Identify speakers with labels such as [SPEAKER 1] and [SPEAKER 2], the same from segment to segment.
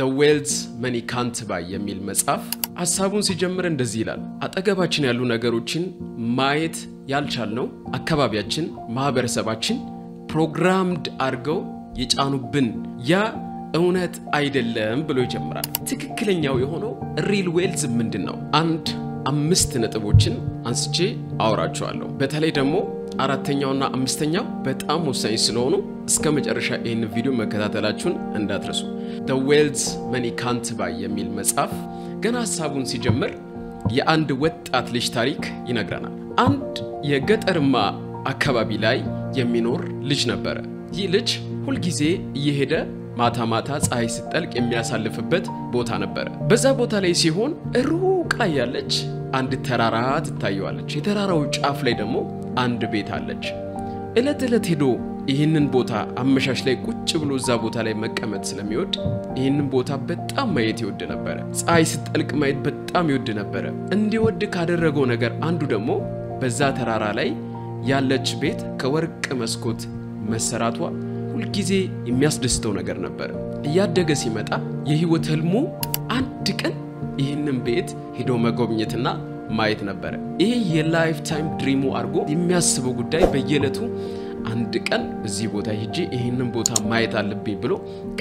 [SPEAKER 1] ዘ ዌልዝ መኒ ካንት ባይ የሚል መጽሐፍ ሀሳቡን ሲጀምር እንደዚህ ይላል። አጠገባችን ያሉ ነገሮችን ማየት ያልቻልነው አካባቢያችን፣ ማህበረሰባችን ፕሮግራምድ አድርገው የጫኑብን ያ እውነት አይደለም ብሎ ይጀምራል። ትክክለኛው የሆነው ሪል ዌልዝ ምንድን ነው? አንድ አምስት ነጥቦችን አንስቼ አወራችኋለሁ። በተለይ ደግሞ አራተኛውና አምስተኛው በጣም ወሳኝ ስለሆኑ እስከ መጨረሻ ይህን ቪዲዮ መከታተላችሁን እንዳትረሱ። ዘ ዌልዝ መኒ ካንት ባይ የሚል መጽሐፍ ገና ሀሳቡን ሲጀምር የአንድ ወጣት ልጅ ታሪክ ይነግረናል። አንድ የገጠርማ አካባቢ ላይ የሚኖር ልጅ ነበረ። ይህ ልጅ ሁልጊዜ እየሄደ ማታ ማታ ፀሐይ ስትጠልቅ የሚያሳልፍበት ቦታ ነበረ። በዛ ቦታ ላይ ሲሆን ሩቅ ላይ ያለች አንድ ተራራ ትታየዋለች። የተራራው ጫፍ ላይ ደግሞ አንድ ቤት አለች። ዕለት ዕለት ሄዶ ይህንን ቦታ አመሻሽ ላይ ቁጭ ብሎ እዛ ቦታ ላይ መቀመጥ ስለሚወድ ይህንን ቦታ በጣም ማየት ይወድ ነበረ። ፀሐይ ስትጠልቅ ማየት በጣም ይወድ ነበረ። እንዲወድ ካደረገው ነገር አንዱ ደግሞ በዛ ተራራ ላይ ያለች ቤት ከወርቅ መስኮት መሰራቷ ሁልጊዜ የሚያስደስተው ነገር ነበረ። እያደገ ሲመጣ የህይወት ህልሙ አንድ ቀን ይህንን ቤት ሄዶ መጎብኘትና ማየት ነበረ። ይሄ የላይፍ ታይም ድሪሙ አድርጎ የሚያስበው ጉዳይ በየዕለቱ አንድ ቀን እዚህ ቦታ ሄጄ ይህንን ቦታ ማየት አለብኝ ብሎ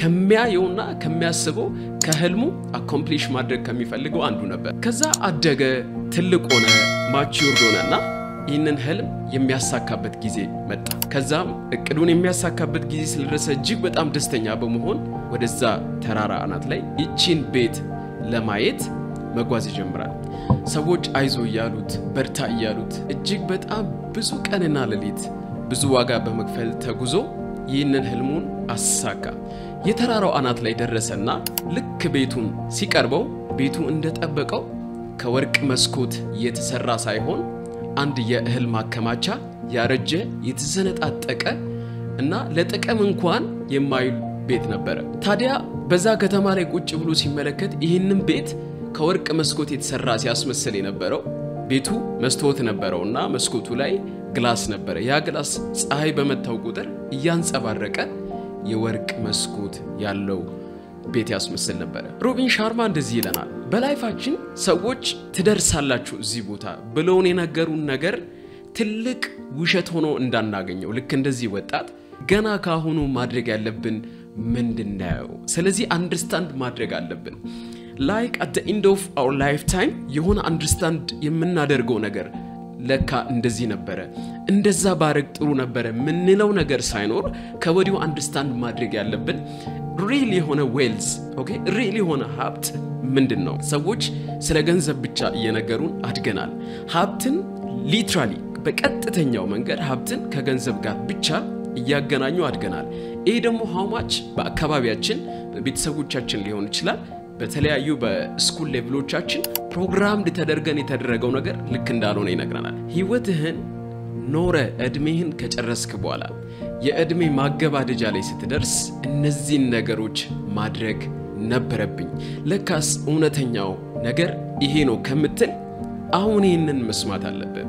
[SPEAKER 1] ከሚያየውና ከሚያስበው ከህልሙ አኮምፕሊሽ ማድረግ ከሚፈልገው አንዱ ነበር። ከዛ አደገ፣ ትልቅ ሆነ፣ ማቹርድ ሆነና ይህንን ህልም የሚያሳካበት ጊዜ መጣ። ከዛም እቅዱን የሚያሳካበት ጊዜ ስለደረሰ እጅግ በጣም ደስተኛ በመሆን ወደዛ ተራራ አናት ላይ ይቺን ቤት ለማየት መጓዝ ይጀምራል። ሰዎች አይዞ እያሉት በርታ እያሉት እጅግ በጣም ብዙ ቀንና ሌሊት ብዙ ዋጋ በመክፈል ተጉዞ ይህንን ህልሙን አሳካ። የተራራው አናት ላይ ደረሰና ልክ ቤቱን ሲቀርበው ቤቱ እንደጠበቀው ከወርቅ መስኮት የተሰራ ሳይሆን አንድ የእህል ማከማቻ ያረጀ የተሰነጣጠቀ እና ለጥቅም እንኳን የማይውል ቤት ነበረ። ታዲያ በዛ ከተማ ላይ ቁጭ ብሎ ሲመለከት ይህንን ቤት ከወርቅ መስኮት የተሰራ ሲያስመስል የነበረው ቤቱ መስታወት ነበረው እና መስኮቱ ላይ ግላስ ነበረ። ያ ግላስ ፀሐይ በመታው ቁጥር እያንጸባረቀ የወርቅ መስኮት ያለው ቤት ያስመስል ነበረ። ሮቢን ሻርማ እንደዚህ ይለናል። በላይፋችን ሰዎች ትደርሳላችሁ እዚህ ቦታ ብለውን የነገሩን ነገር ትልቅ ውሸት ሆኖ እንዳናገኘው ልክ እንደዚህ ወጣት ገና ካሁኑ ማድረግ ያለብን ምንድን ነው? ስለዚህ አንደርስታንድ ማድረግ አለብን። ላይክ አት ኢንድ ኦፍ አውር ላይፍ ታይም የሆነ አንደርስታንድ የምናደርገው ነገር ለካ እንደዚህ ነበረ፣ እንደዛ ባረግ ጥሩ ነበረ ምንለው ነገር ሳይኖር ከወዲሁ አንደርስታንድ ማድረግ ያለብን ሪል የሆነ ዌልዝ ኦኬ፣ ሪል የሆነ ሀብት ምንድን ነው? ሰዎች ስለ ገንዘብ ብቻ እየነገሩን አድገናል። ሀብትን ሊትራሊ በቀጥተኛው መንገድ ሀብትን ከገንዘብ ጋር ብቻ እያገናኙ አድገናል። ይህ ደግሞ ሀውማች በአካባቢያችን በቤተሰቦቻችን ሊሆን ይችላል በተለያዩ በስኩል ሌቭሎቻችን ፕሮግራምድ ተደርገን የተደረገው ነገር ልክ እንዳልሆነ ይነግረናል። ህይወትህን ኖረ እድሜህን ከጨረስክ በኋላ የእድሜ ማገባደጃ ላይ ስትደርስ እነዚህን ነገሮች ማድረግ ነበረብኝ፣ ለካስ እውነተኛው ነገር ይሄ ነው ከምትል አሁን ይህንን መስማት አለብን።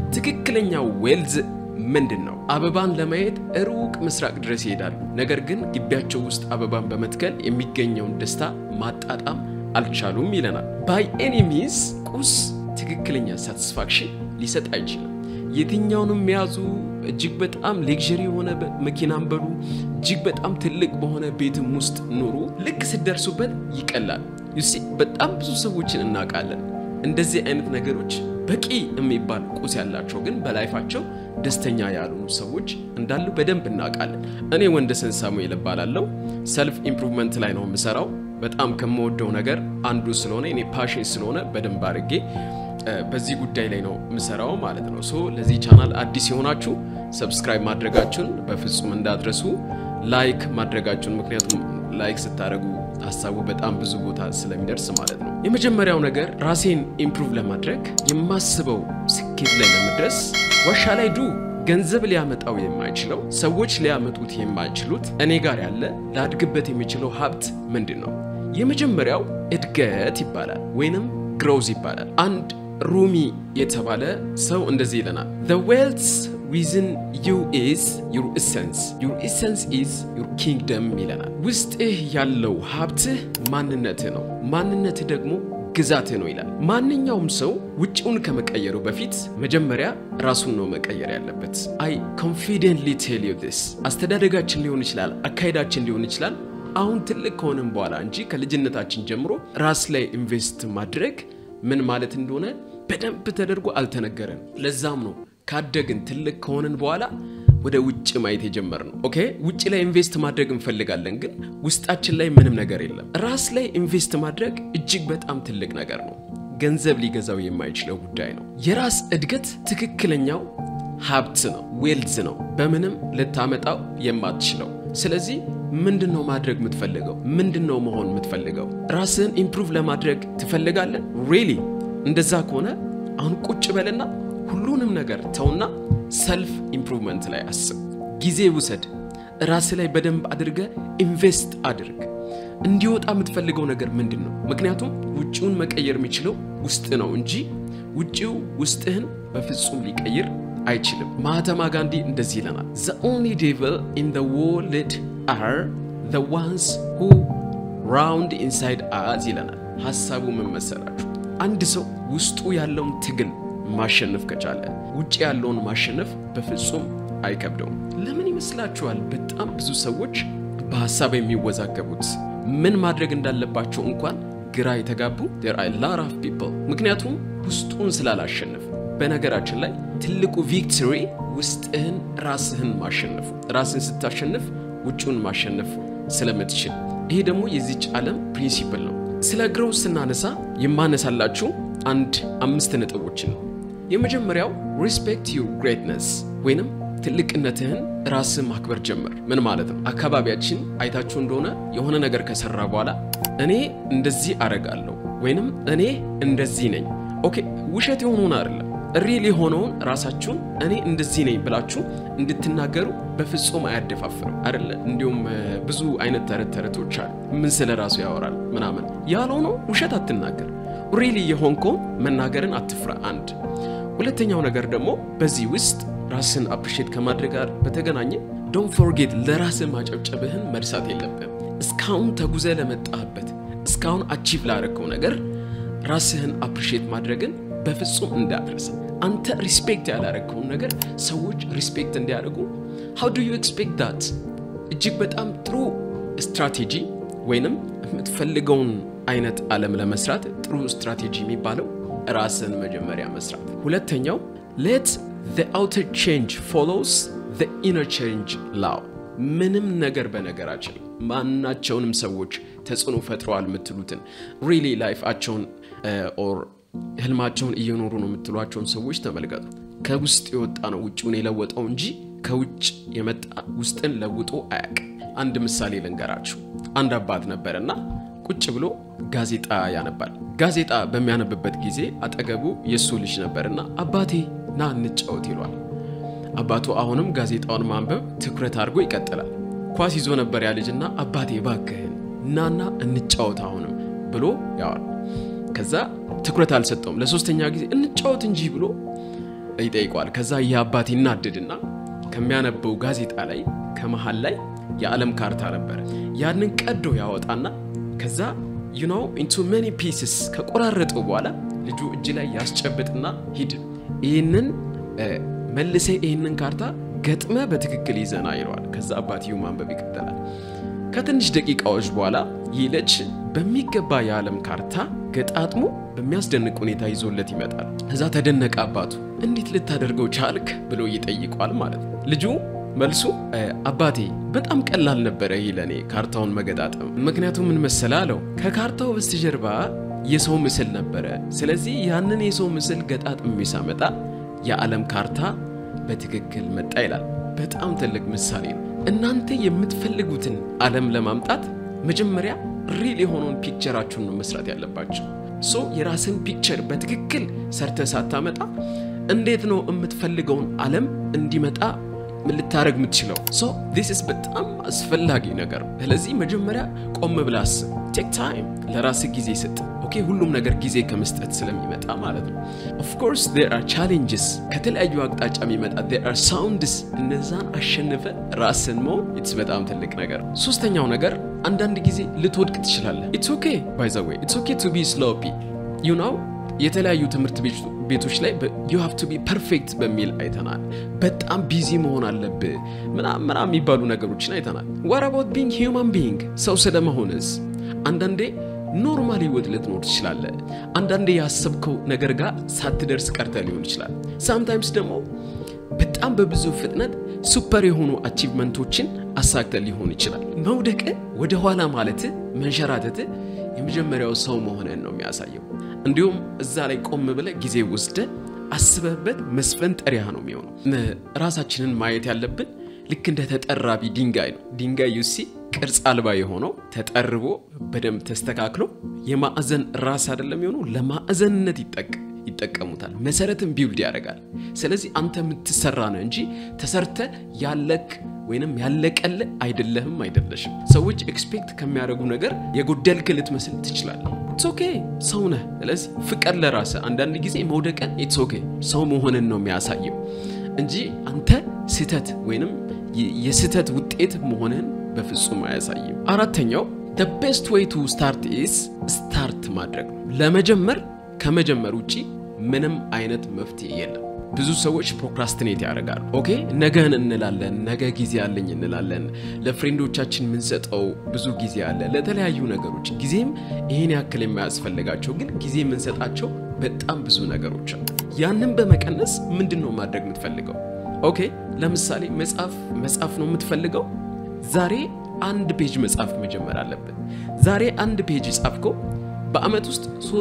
[SPEAKER 1] ትክክለኛው ዌልዝ ምንድን ነው? አበባን ለማየት ሩቅ ምስራቅ ድረስ ይሄዳሉ። ነገር ግን ግቢያቸው ውስጥ አበባን በመትከል የሚገኘውን ደስታ ማጣጣም አልቻሉም ይለናል። ባይ ኤኒ ሚንስ ቁስ ትክክለኛ ሳቲስፋክሽን ሊሰጥ አይችልም። የትኛውንም የያዙ እጅግ በጣም ሌክዥሪ የሆነ መኪናን በሉ እጅግ በጣም ትልቅ በሆነ ቤትም ውስጥ ኑሩ፣ ልክ ስደርሱበት ይቀላል። ዩሲ በጣም ብዙ ሰዎችን እናውቃለን። እንደዚህ አይነት ነገሮች በቂ የሚባል ቁስ ያላቸው ግን በላይፋቸው ደስተኛ ያልሆኑ ሰዎች እንዳሉ በደንብ እናውቃለን። እኔ ወንደሰን ሳሙኤል እባላለሁ። ሰልፍ ኢምፕሩቭመንት ላይ ነው የምሰራው። በጣም ከምወደው ነገር አንዱ ስለሆነ እኔ ፓሽን ስለሆነ በደንብ አድርጌ በዚህ ጉዳይ ላይ ነው የምሰራው ማለት ነው። ሶ ለዚህ ቻናል አዲስ የሆናችሁ ሰብስክራይብ ማድረጋችሁን በፍጹም እንዳትረሱ፣ ላይክ ማድረጋችሁን ምክንያቱም ላይክ ስታደርጉ ሀሳቡ በጣም ብዙ ቦታ ስለሚደርስ ማለት ነው። የመጀመሪያው ነገር ራሴን ኢምፕሩቭ ለማድረግ የማስበው ስኬት ላይ ለመድረስ ዋሻ ላይ ዱ ገንዘብ ሊያመጣው የማይችለው ሰዎች ሊያመጡት የማይችሉት እኔ ጋር ያለ ላድግበት የሚችለው ሀብት ምንድን ነው? የመጀመሪያው እድገት ይባላል ወይንም ግሮዝ ይባላል። አንድ ሩሚ የተባለ ሰው እንደዚህ ይለናል፣ the wealth ዊዝን ዩ ኢዝ ዩር ኢሰንስ ዩር ኢሰንስ ኢዝ ዩር ኪንግደም ይለናል። ውስጥህ ያለው ሀብትህ ማንነትህ ነው። ማንነትህ ደግሞ ግዛትህ ነው ይላል። ማንኛውም ሰው ውጭውን ከመቀየሩ በፊት መጀመሪያ ራሱን ነው መቀየር ያለበት። አይ ኮንፊደንትሊ ቴል ዩ ዲስ አስተዳደጋችን ሊሆን ይችላል፣ አካሄዳችን ሊሆን ይችላል። አሁን ትልቅ ከሆነም በኋላ እንጂ ከልጅነታችን ጀምሮ ራስ ላይ ኢንቨስት ማድረግ ምን ማለት እንደሆነ በደንብ ተደርጎ አልተነገረን። ለዛም ነው ካደግን ትልቅ ከሆንን በኋላ ወደ ውጭ ማየት የጀመርነው። ኦኬ ውጭ ላይ ኢንቨስት ማድረግ እንፈልጋለን፣ ግን ውስጣችን ላይ ምንም ነገር የለም። ራስ ላይ ኢንቨስት ማድረግ እጅግ በጣም ትልቅ ነገር ነው። ገንዘብ ሊገዛው የማይችለው ጉዳይ ነው። የራስ እድገት ትክክለኛው ሀብት ነው፣ ዌልዝ ነው፣ በምንም ልታመጣው የማትችለው። ስለዚህ ምንድን ነው ማድረግ የምትፈልገው? ምንድን ነው መሆን የምትፈልገው? ራስህን ኢምፕሩቭ ለማድረግ ትፈልጋለን? ሪሊ እንደዛ ከሆነ አሁን ቁጭ በልና ሁሉንም ነገር ተውና ሰልፍ ኢምፕሩቭመንት ላይ አስብ። ጊዜ ውሰድ። ራስ ላይ በደንብ አድርገ ኢንቨስት አድርግ። እንዲወጣ የምትፈልገው ነገር ምንድን ነው? ምክንያቱም ውጭውን መቀየር የሚችለው ውስጥ ነው እንጂ ውጭው ውስጥህን በፍጹም ሊቀይር አይችልም። ማህተማ ጋንዲ እንደዚህ ይለናል፣ ዘ ኦንሊ ዴቭል ኢን ዘ ወርልድ አር ዘ ዋንስ ሁ ራውንድ ኢንሳይድ አዝ ይለናል። ሀሳቡ ምን መሰላችሁ? አንድ ሰው ውስጡ ያለውን ትግል ማሸነፍ ከቻለ ውጭ ያለውን ማሸነፍ በፍጹም አይከብደውም። ለምን ይመስላችኋል በጣም ብዙ ሰዎች በሀሳብ የሚወዛገቡት ምን ማድረግ እንዳለባቸው እንኳን ግራ የተጋቡ there are a lot of people ምክንያቱም ውስጡን ስላላሸነፍ። በነገራችን ላይ ትልቁ ቪክቶሪ ውስጥህን ራስህን ማሸነፍ፣ ራስህን ስታሸንፍ ውጭውን ማሸነፍ ስለምትችል። ይሄ ደግሞ የዚች ዓለም ፕሪንሲፕል ነው። ስለ ግሮው ስናነሳ የማነሳላችሁ አንድ አምስት ነጥቦችን ነው። የመጀመሪያው ሪስፔክት ዩር ግሬትነስ ወይንም ትልቅነትህን ራስህ ማክበር ጀምር። ምን ማለት ነው? አካባቢያችን አይታችሁ እንደሆነ የሆነ ነገር ከሰራ በኋላ እኔ እንደዚህ አረጋለሁ ወይንም እኔ እንደዚህ ነኝ። ኦኬ ውሸት የሆነውን አይደለም ሪል የሆነውን ራሳችሁን እኔ እንደዚህ ነኝ ብላችሁ እንድትናገሩ በፍጹም አያደፋፍርም አይደለ? እንዲሁም ብዙ አይነት ተረት ተረቶች አሉ። ምን ስለ ራሱ ያወራል ምናምን ያልሆነው ውሸት አትናገር። ሪሊ የሆንከውን መናገርን አትፍራ። አንድ ሁለተኛው ነገር ደግሞ በዚህ ውስጥ ራስን አፕሪሼት ከማድረግ ጋር በተገናኘ ዶንት ፎርጌት ለራስህ ማጨብጨብህን መርሳት የለብህም። እስካሁን ተጉዘ ለመጣህበት እስካሁን አቺቭ ላደረግከው ነገር ራስህን አፕሪሼት ማድረግን በፍጹም እንዳትረሳ። አንተ ሪስፔክት ያላረግከውን ነገር ሰዎች ሪስፔክት እንዲያደርጉ ሃው ዱ ዩ ኤክስፔክት ዳት? እጅግ በጣም ጥሩ ስትራቴጂ ወይንም የምትፈልገውን አይነት ዓለም ለመስራት ጥሩ ስትራቴጂ የሚባለው ራስን መጀመሪያ መስራት። ሁለተኛው ሌት the outer change follows the inner change law። ምንም ነገር በነገራችን ማናቸውንም ሰዎች ተጽዕኖ ፈጥረዋል የምትሉትን ሪሊ ላይፋቸውን ኦር ህልማቸውን እየኖሩ ነው የምትሏቸውን ሰዎች ተመልከቱ። ከውስጥ የወጣ ነው ውጭውን የለወጠው እንጂ ከውጭ የመጣ ውስጥን ለውጦ አያውቅም። አንድ ምሳሌ ልንገራችሁ። አንድ አባት ነበርና ቁጭ ብሎ ጋዜጣ ያነባል። ጋዜጣ በሚያነብበት ጊዜ አጠገቡ የእሱ ልጅ ነበርና አባቴ ና እንጫወት ይሏል። አባቱ አሁንም ጋዜጣውን ማንበብ ትኩረት አድርጎ ይቀጥላል። ኳስ ይዞ ነበር ያ ልጅና አባቴ ባክህን ናና እንጫወት አሁንም ብሎ ያዋል። ከዛ ትኩረት አልሰጠውም። ለሶስተኛ ጊዜ እንጫወት እንጂ ብሎ ይጠይቋል። ከዛ ይህ አባት ይናድድና ከሚያነበው ጋዜጣ ላይ ከመሃል ላይ የዓለም ካርታ ነበረ። ያንን ቀዶ ያወጣና ከዛ ዩ ኖው ኢንቱ ሜኒ ፒስስ ከቆራረጠው በኋላ ልጁ እጅ ላይ ያስጨብጥና ሂድ ይህንን መልሰ ይህንን ካርታ ገጥመ በትክክል ይዘና ይለዋል። ከዛ አባትየው ማንበብ ይቀጥላል። ከትንሽ ደቂቃዎች በኋላ ይህ ልጅ በሚገባ የዓለም ካርታ ገጣጥሞ በሚያስደንቅ ሁኔታ ይዞለት ይመጣል። ከዛ ተደነቀ አባቱ። እንዴት ልታደርገው ቻልክ ብሎ ይጠይቋል ማለት ነው። ልጁ መልሱ አባቴ በጣም ቀላል ነበረ ይህ ለእኔ ካርታውን መገጣጠም። ምክንያቱም ምን መሰለ አለው ከካርታው በስተጀርባ የሰው ምስል ነበረ። ስለዚህ ያንን የሰው ምስል ገጣጥሜ ሳመጣ የዓለም ካርታ በትክክል መጣ ይላል። በጣም ትልቅ ምሳሌ ነው። እናንተ የምትፈልጉትን ዓለም ለማምጣት መጀመሪያ ሪል የሆነውን ፒክቸራችሁን ነው መስራት ያለባቸው። ሶ የራስን ፒክቸር በትክክል ሰርተ ሳታመጣ እንዴት ነው የምትፈልገውን ዓለም እንዲመጣ ልታደረግ የምትችለው? ሶ ዲስ ኢዝ በጣም አስፈላጊ ነገር ነው። ስለዚህ መጀመሪያ ቆም ብለህ አስብ። ቴክ ታይም ለራስህ ጊዜ ስጥ። ኦኬ ሁሉም ነገር ጊዜ ከመስጠት ስለሚመጣ ማለት ነው። ኦፍኮርስ ዜር አር ቻሌንጅስ ከተለያዩ አቅጣጫ የሚመጣ ዜር አር ሳውንድስ እነዛን አሸንፈ ራስን መሆን ኢትስ በጣም ትልቅ ነገር። ሶስተኛው ነገር አንዳንድ ጊዜ ልትወድቅ ትችላለህ። ኢትስ ኦኬ ባይ ዘ ዌይ ኢትስ ኦኬ ቱ ቢ ስሎፒ ዩ ናው የተለያዩ ትምህርት ቤቶች ላይ ዩ ሃቭ ቱ ቢ ፐርፌክት በሚል አይተናል። በጣም ቢዚ መሆን አለብህ ምናምን ምናምን የሚባሉ ነገሮችን አይተናል። ዋት አባውት ቢንግ ሂውማን ቢንግ ሰው ስለመሆንስ አንዳንዴ ኖርማል ህይወት ልትኖር ትችላለህ። አንዳንዴ ያሰብከው ነገር ጋር ሳትደርስ ቀርተ ሊሆን ይችላል። ሳምታይምስ ደግሞ በጣም በብዙ ፍጥነት ሱፐር የሆኑ አቺቭመንቶችን አሳክተ ሊሆን ይችላል። መውደቅ ወደ ኋላ ማለት መንሸራተት የመጀመሪያው ሰው መሆንን ነው የሚያሳየው። እንዲሁም እዛ ላይ ቆም ብለ ጊዜ ወስደ አስበህበት መስፈንጠሪያ ነው የሚሆነው። ራሳችንን ማየት ያለብን ልክ እንደ ተጠራቢ ድንጋይ ነው። ድንጋይ ዩሲ ቅርጽ አልባ የሆነው ተጠርቦ በደንብ ተስተካክሎ የማዕዘን ራስ አይደለም የሆነው ለማዕዘንነት ይጠቀም ይጠቀሙታል። መሰረትን ቢውልድ ያደርጋል። ስለዚህ አንተ የምትሰራ ነው እንጂ ተሰርተ ያለክ ወይንም ያለቀል አይደለህም አይደለሽም። ሰዎች ኤክስፔክት ከሚያደርጉ ነገር የጎደልክ ልትመስል ትችላለህ። ኢትስ ኦኬ ሰው ነህ። ስለዚህ ፍቀድ ለራስህ። አንዳንድ ጊዜ መውደቀን ኢትስ ኦኬ ሰው መሆንን ነው የሚያሳየው እንጂ አንተ ስህተት ወይንም የስህተት ውጤት መሆንህን በፍጹም አያሳይም። አራተኛው the best way to start is ስታርት ማድረግ ነው። ለመጀመር ከመጀመር ውጪ ምንም አይነት መፍትሄ የለም። ብዙ ሰዎች ፕሮክራስትኔት ያደርጋሉ። ኦኬ ነገን እንላለን፣ ነገ ጊዜ አለኝ እንላለን። ለፍሬንዶቻችን የምንሰጠው ብዙ ጊዜ አለ፣ ለተለያዩ ነገሮች ጊዜም ይህን ያክል የማያስፈልጋቸው ግን ጊዜ የምንሰጣቸው በጣም ብዙ ነገሮች አሉ። ያንን በመቀነስ ምንድን ነው ማድረግ የምትፈልገው? ኦኬ ለምሳሌ መጽሐፍ መጽሐፍ ነው የምትፈልገው። ዛሬ አንድ ፔጅ መጽሐፍ መጀመር አለብን። ዛሬ አንድ ፔጅ ጻፍከው በአመት ውስጥ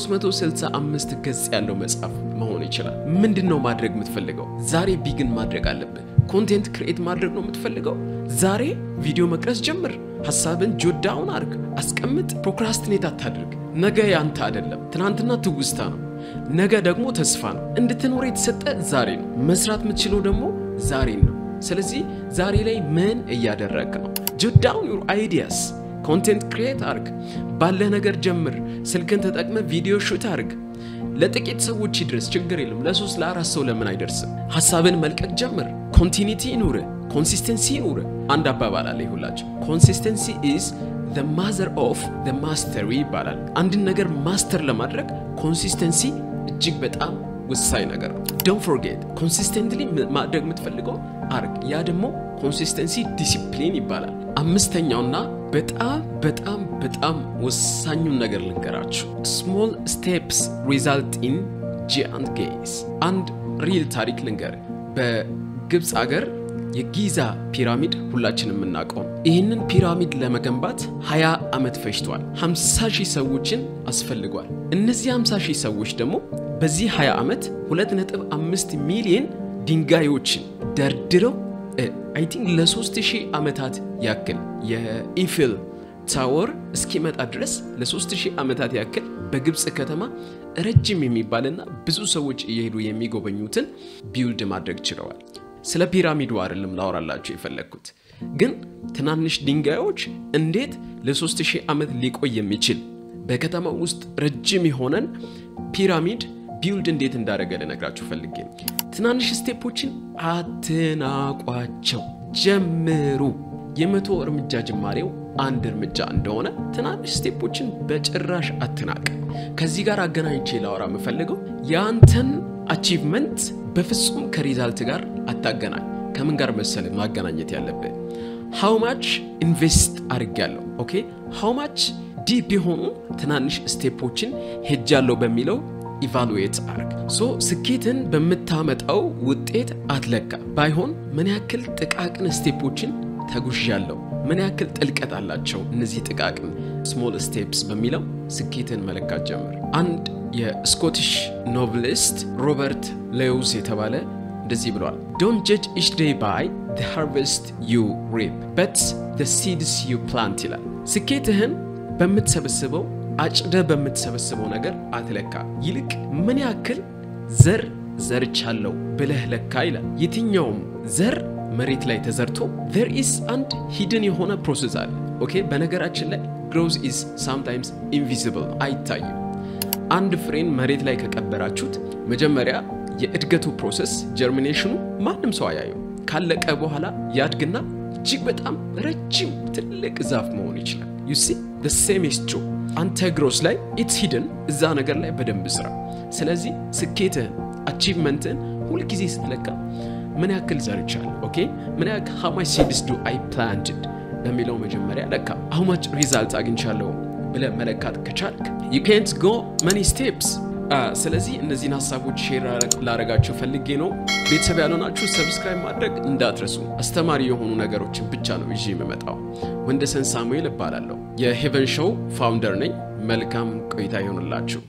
[SPEAKER 1] 365 ገጽ ያለው መጽሐፍ መሆን ይችላል። ምንድን ነው ማድረግ የምትፈልገው? ዛሬ ቢግን ማድረግ አለብህ። ኮንቴንት ክሬት ማድረግ ነው የምትፈልገው? ዛሬ ቪዲዮ መቅረጽ ጀምር። ሀሳብን ጆዳውን አርግ፣ አስቀምጥ። ፕሮክራስትኔት አታድርግ። ነገ ያንተ አይደለም። ትናንትና ትውስታ ነው። ነገ ደግሞ ተስፋ ነው። እንድትኖር የተሰጠ ዛሬ ነው። መስራት የምትችለው ደግሞ ዛሬን ነው። ስለዚህ ዛሬ ላይ ምን እያደረግ ነው? ጆዳውን ዩር አይዲያስ ኮንቴንት ክሪኤት አርግ። ባለህ ነገር ጀምር። ስልክን ተጠቅመ ቪዲዮ ሹት አርግ። ለጥቂት ሰዎች ይድረስ፣ ችግር የለም። ለሶስት ለአራት ሰው ለምን አይደርስም? ሀሳብን መልቀቅ ጀምር። ኮንቲኒቲ ይኑር፣ ኮንሲስተንሲ ይኑር። አንድ አባባል አለ ይሁላቸው፣ ኮንሲስተንሲ ኢዝ the mother of the mastery ይባላል። አንድን ነገር ማስተር ለማድረግ ኮንሲስተንሲ እጅግ በጣም ወሳኝ ነገር ነው። ዶንት ፎርጌት ኮንሲስተንትሊ ማድረግ የምትፈልገው አርግ። ያ ደግሞ ኮንሲስተንሲ ዲሲፕሊን ይባላል። አምስተኛውና በጣም በጣም በጣም ወሳኙን ነገር ልንገራችሁ። ስሞል ስቴፕስ ሪዛልት ኢን ጂያንት ጌይስ። አንድ ሪል ታሪክ ልንገር። በግብፅ አገር የጊዛ ፒራሚድ ሁላችንም የምናውቀው ይህንን ፒራሚድ ለመገንባት 20 ዓመት ፈጅቷል። 50 ሺህ ሰዎችን አስፈልጓል። እነዚህ 50 ሺህ ሰዎች ደግሞ በዚህ 20 ዓመት 2.5 ሚሊዮን ድንጋዮችን ደርድረው አይ ቲንክ ለ3000 ዓመታት ያክል የኢፊል ታወር እስኪመጣ ድረስ ለ3000 ዓመታት ያክል በግብፅ ከተማ ረጅም የሚባልና ብዙ ሰዎች እየሄዱ የሚጎበኙትን ቢውልድ ማድረግ ችለዋል። ስለ ፒራሚዱ አይደለም ላወራላችሁ የፈለግኩት፣ ግን ትናንሽ ድንጋዮች እንዴት ለ3000 ዓመት ሊቆይ የሚችል በከተማው ውስጥ ረጅም የሆነን ፒራሚድ ቢውልድ እንዴት እንዳደረገ ልነግራችሁ ፈልጌ ነው። ትናንሽ ስቴፖችን አትናቋቸው፣ ጀምሩ። የመቶ እርምጃ ጅማሬው አንድ እርምጃ እንደሆነ ትናንሽ ስቴፖችን በጭራሽ አትናቅ። ከዚህ ጋር አገናኝቼ ላወራ የምፈልገው የአንተን አቺቭመንት በፍጹም ከሪዛልት ጋር አታገናኝ። ከምን ጋር መሰል ማገናኘት ያለብህ? ሃው ማች ኢንቨስት አድርጌያለሁ። ኦኬ ሃው ማች ዲፕ የሆኑ ትናንሽ ስቴፖችን ሄጃለሁ በሚለው ኢቫሉዌት አርግ። ሶ ስኬትን በምታመጣው ውጤት አትለካ። ባይሆን ምን ያክል ጥቃቅን ስቴፖችን ተጉዣለሁ፣ ምን ያክል ጥልቀት አላቸው እነዚህ ጥቃቅን ስሞል ስቴፕስ በሚለው ስኬትን መለካት ጀምር። አንድ የስኮቲሽ ኖቭሊስት ሮበርት ሌውስ የተባለ እንደዚህ ብለዋል፣ ዶንት ጀጅ ኢች ዴይ ባይ ዘ ሃርቨስት ዩ ሪፕ በት ዘ ሲድስ ዩ ፕላንት ይላል። ስኬትህን በምትሰበስበው አጭደ በምትሰበስበው ነገር አትለካ፣ ይልቅ ምን ያክል ዘር ዘርቻለሁ ብለህ ለካ ይላል። የትኛውም ዘር መሬት ላይ ተዘርቶ ዜር ኢስ አንድ ሂድን የሆነ ፕሮሰስ አለ። ኦኬ በነገራችን ላይ ግሮዝ ኢዝ ሳምታይምስ ኢንቪዚብል አይታይም። አንድ ፍሬን መሬት ላይ ከቀበራችሁት መጀመሪያ የእድገቱ ፕሮሰስ ጀርሚኔሽኑ ማንም ሰው አያየው። ካለቀ በኋላ ያድግና እጅግ በጣም ረጅም ትልቅ ዛፍ መሆን ይችላል። ዩ ሲ ዘ ሴም ኢዝ ትሩ። አንተ ግሮስ ላይ ኢትስ ሂድን እዛ ነገር ላይ በደንብ ስራ። ስለዚህ ስኬትህን አቺቭመንትህን ሁልጊዜ ስትለካ ምን ያክል ዘርቻለሁ፣ ኦኬ ምን ያክል ሃው ማች ሲድስ ዱ አይ ፕላንትድ ለሚለው መጀመሪያ ለካ ሃው ማች ሪዛልት አግኝቻለሁ ብለህ መለካት ከቻልክ ዩ ካንት ጎ መኒ ስቴፕስ። ስለዚህ እነዚህን ሀሳቦች ሼር ላረጋችሁ ፈልጌ ነው። ቤተሰብ ያልሆናችሁ ሰብስክራይብ ማድረግ እንዳትረሱ። አስተማሪ የሆኑ ነገሮችን ብቻ ነው ይዤ የምመጣው። ወንደሰን ሳሙኤል እባላለሁ። የሄቨን ሾው ፋውንደር ነኝ። መልካም ቆይታ ይሆንላችሁ።